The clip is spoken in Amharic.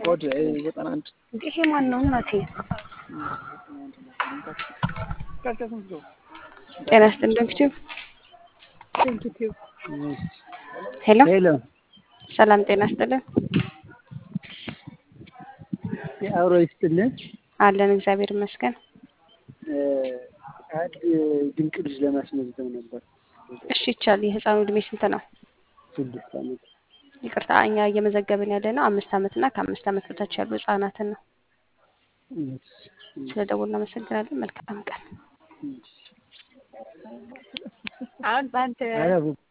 ኮድ ዘጠና አንድ ይሄ ማን ነው እናቴ? ጤና ይስጥልኝ ዶክተር። ሄሎ ሄሎ ሰላም ጤና ይስጥልን። የአብሮ ይስጥልን። አለን እግዚአብሔር ይመስገን። አንድ ድንቅ ልጅ ለማስመዝገብ ነበር። እሺ ይቻል። የህፃኑ እድሜ ስንት ነው? ስድስት ዓመት ይቅርታ እኛ እየመዘገብን ያለ ነው አምስት ዓመት እና ከአምስት ዓመት በታች ያሉ ህጻናትን ነው። ስለ ደውል እናመሰግናለን። መልካም ቀን። አሁን በአንተ አረ